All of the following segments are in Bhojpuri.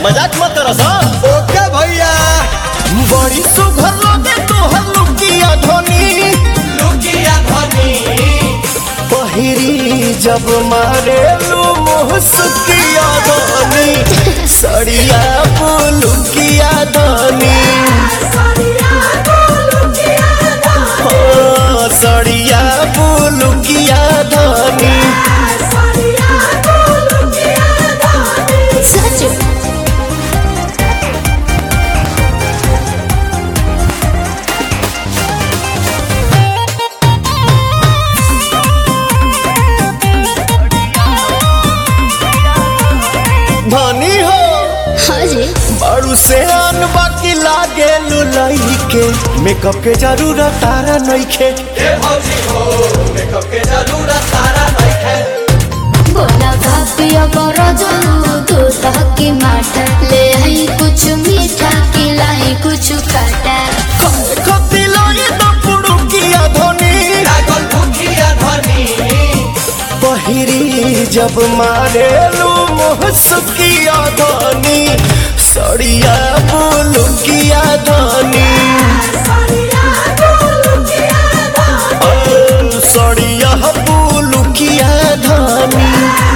मजाक मत करस ओके भैया बड़ी सुघर लगे तोहर लुकिया धनी लुकिया धनी पहिरी जब मारे लू मुहसुकिया धनी सड़िया पुलुकिया धनी हाँ, सड़िया पुलुकिया धनी सच धनी हो हाँ जी बड़ू से आन बाकी लागे लुलाई के मेकअप के जरूरत तारा नइखे ए भौजी हो मेकअप के जरूरत तारा नहीं है बोला भापिया करो जलू दूध की माटा ले आई कुछ मीठा खिलाई कुछ काटा खती लाई तो पुड़ुकिया धनी लागल भूखिया धनी पहिरी जब मारे लू मुहसुकिया धनी सड़िया पुलुकिया धनी ओ, सड़िया पुलुकिया धनी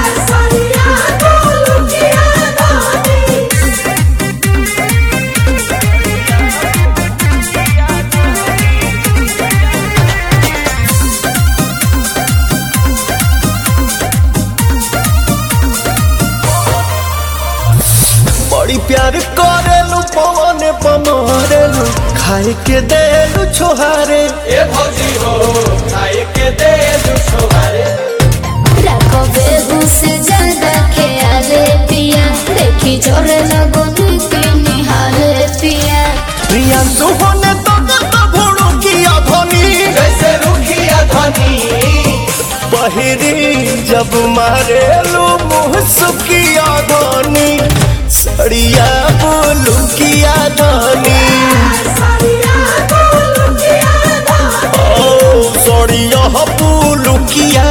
बड़ी प्यार करेलू पवन पमरेलू खाए के देलू छोहारे ए भौजी हो खाए के दे दू छोहारे रखो बेबू से ज्यादा ख्याले पिया देखी जोरे लगो के निहाले पिया प्रिया सुहने तो तो भोड़ू किया धनी जैसे रुखिया धनी पहिरी जब मारेलू मुँह सुकिया धनी सड़िया बोलू किया धनी ओ सड़िया बोलू किया